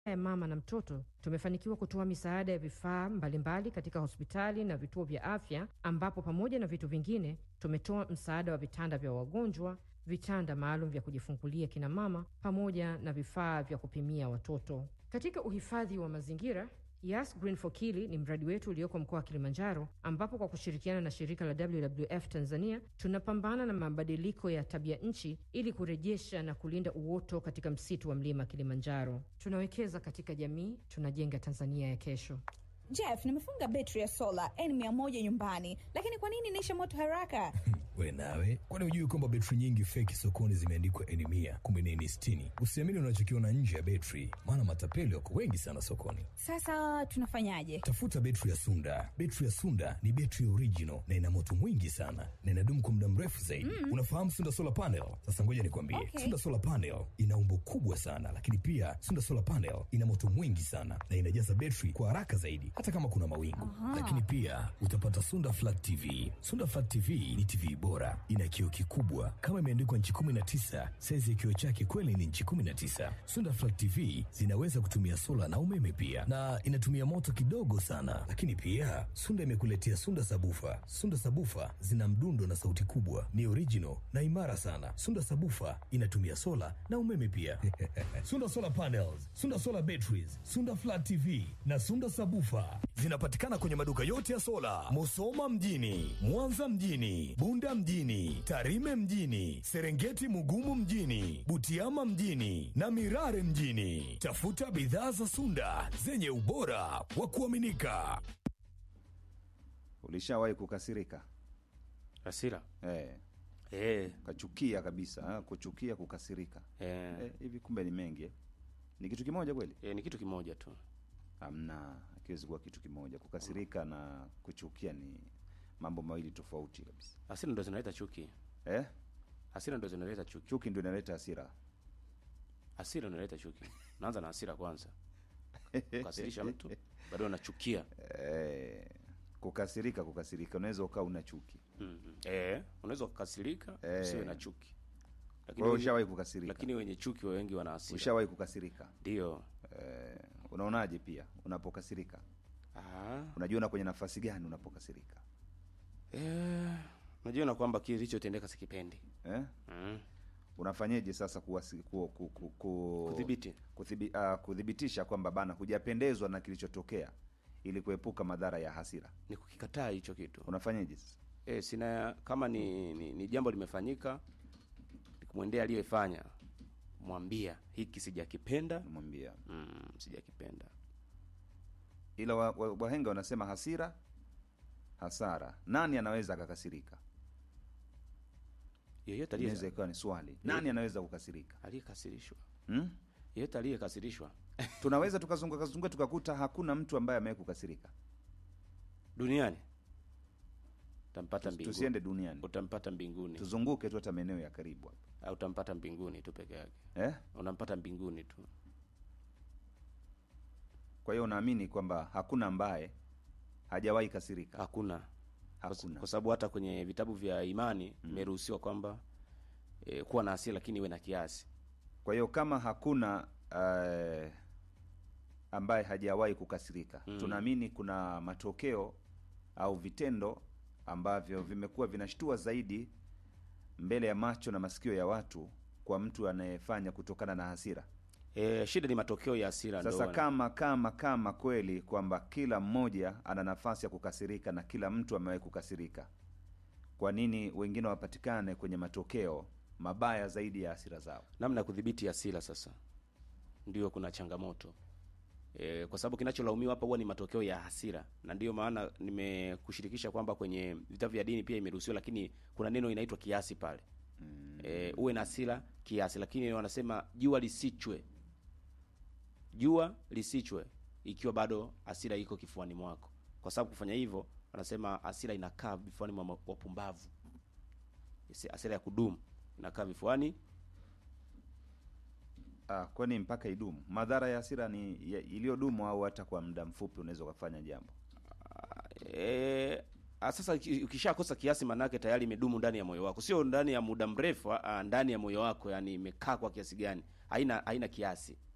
ya mama na mtoto tumefanikiwa kutoa misaada ya vifaa mbalimbali katika hospitali na vituo vya afya, ambapo pamoja na vitu vingine tumetoa msaada wa vitanda vya wagonjwa, vitanda maalum vya kujifungulia kina mama, pamoja na vifaa vya kupimia watoto. Katika uhifadhi wa mazingira Yas Green for Kili ni mradi wetu ulioko mkoa wa Kilimanjaro, ambapo kwa kushirikiana na shirika la WWF Tanzania tunapambana na mabadiliko ya tabia nchi ili kurejesha na kulinda uoto katika msitu wa mlima Kilimanjaro. Tunawekeza katika jamii, tunajenga Tanzania ya kesho. Jeff, nimefunga betri ya sola N100 nyumbani, lakini kwa nini inaisha moto haraka? We nawe, kwani hujui kwamba betri nyingi feki sokoni zimeandikwa N mia kumbe ni N sitini? Usiamini unachokiona nje ya betri, maana matapeli wako wengi sana sokoni. Sasa tunafanyaje? Tafuta betri ya Sunda. Betri ya Sunda ni betri original na ina moto mwingi sana na inadumu kwa muda mrefu zaidi. Mm. Unafahamu Sunda solar panel? Sasa ngoja nikwambie, Okay. Sunda solar panel ina umbo kubwa sana, lakini pia Sunda solar panel ina moto mwingi sana na inajaza betri kwa haraka zaidi, hata kama kuna mawingu. Lakini pia utapata Sunda flat TV. Sunda flat TV ni TV bora, ina kioo kikubwa kama imeandikwa nchi 19. Saizi ya kioo chake kweli ni nchi 19. Sunda flat TV zinaweza kutumia sola na umeme pia, na inatumia moto kidogo sana. Lakini pia Sunda imekuletea Sunda sabufa. Sunda sabufa zina mdundo na sauti kubwa, ni original na imara sana. Sunda sabufa inatumia sola na umeme pia. Sunda solar panels, Sunda solar batteries, Sunda flat TV na Sunda sabufa zinapatikana kwenye maduka yote ya sola, Musoma mjini, Mwanza mjini, Bunda mjini, Tarime mjini, Serengeti Mugumu mjini, Butiama mjini na Mirare mjini. Tafuta bidhaa za Sunda zenye ubora wa kuaminika. Ulishawahi kukasirika Hasira eh, eh, kachukia kabisa ha? Kuchukia, kukasirika eh, eh, hivi kumbe ni mengi eh? Ni kitu kimoja kweli? eh, ni kitu kimoja tu. Hamna, akiwezi kuwa kitu kimoja. Kukasirika na kuchukia ni mambo mawili tofauti kabisa Hasira ndo zinaleta chuki, eh? hasira ndo zinaleta chuki, Chuki ndio inaleta hasira. hasira ndo inaleta chuki. Naanza na hasira kwanza, kukasirisha mtu bado unachukia. Eh, kukasirika, kukasirika, unaweza ukawa una chuki. mm Eh, unaweza kukasirika Eh. usiwe na chuki, lakini Kwa hiyo wenye, ushawahi kukasirika? lakini wenye chuki wengi wana hasira. Ushawahi kukasirika? Ndio. Eh, unaonaje pia unapokasirika? Ah, Unajiona kwenye nafasi gani unapokasirika? eh, najiona kwamba kilichotendeka sikipendi. Eh? Mm. Unafanyeje sasa kuwasi, ku, ku, ku, ku, Kudhibiti. kuthibi, uh, kudhibitisha kwamba bana hujapendezwa na kilichotokea ili kuepuka madhara ya hasira? Ni kukikataa hicho kitu. Unafanyeje sasa? E, sina kama ni, ni, ni jambo limefanyika nikumwendea aliyefanya mwambia hiki sijakipenda Namwambia mm, sijakipenda ila wa, wa, wahenga wanasema hasira hasara. Nani anaweza akakasirika? yeyote Inaweza aliye ikawa ni swali, nani anaweza kukasirika? aliyekasirishwa Hmm? yeyote aliyekasirishwa Tunaweza tukazunguka kazunguka tukakuta hakuna mtu ambaye amewahi kukasirika. duniani utampata Tus- mbinguni Tusiende duniani, utampata mbinguni tuzunguke tu hata maeneo ya karibu hapa au utampata mbinguni tu peke yake eh? unampata mbinguni tu Kwa hiyo unaamini kwamba hakuna ambaye hajawahi kasirika? hakuna Kwa s- Hakuna. kwa sababu hata kwenye vitabu vya imani imeruhusiwa kwamba e, kuwa na hasira lakini iwe na kiasi Kwa hiyo kama hakuna uh, ambaye hajawahi kukasirika Mm. tunaamini kuna matokeo au vitendo ambavyo vimekuwa vinashtua zaidi mbele ya macho na masikio ya watu kwa mtu anayefanya kutokana na hasira. e, shida ni matokeo ya hasira Sasa ndo- kama kama kama kweli kwamba kila mmoja ana nafasi ya kukasirika na kila mtu amewahi kukasirika, kwa nini wengine wapatikane kwenye matokeo mabaya zaidi ya hasira zao? namna ya kudhibiti hasira sasa ndio kuna changamoto e, kwa sababu kinacholaumiwa hapa huwa ni matokeo ya hasira na ndio maana nimekushirikisha kwamba kwenye vitabu vya dini pia imeruhusiwa lakini kuna neno inaitwa kiasi pale mm. e, uwe na hasira kiasi lakini wanasema jua lisichwe jua lisichwe ikiwa bado hasira iko kifuani mwako kwa sababu kufanya hivyo wanasema hasira inakaa vifuani mwa wapumbavu Isi- hasira ya kudumu inakaa vifuani Ah, kwani mpaka idumu? Madhara ya hasira ni ya- iliyodumu au hata kwa muda mfupi unaweza ukafanya jambo? E, sasa uki- ukishakosa kiasi manake tayari imedumu ndani ya moyo wako, sio ndani ya muda mrefu, ah, ndani ya moyo wako, yani imekaa kwa kiasi gani, haina haina kiasi.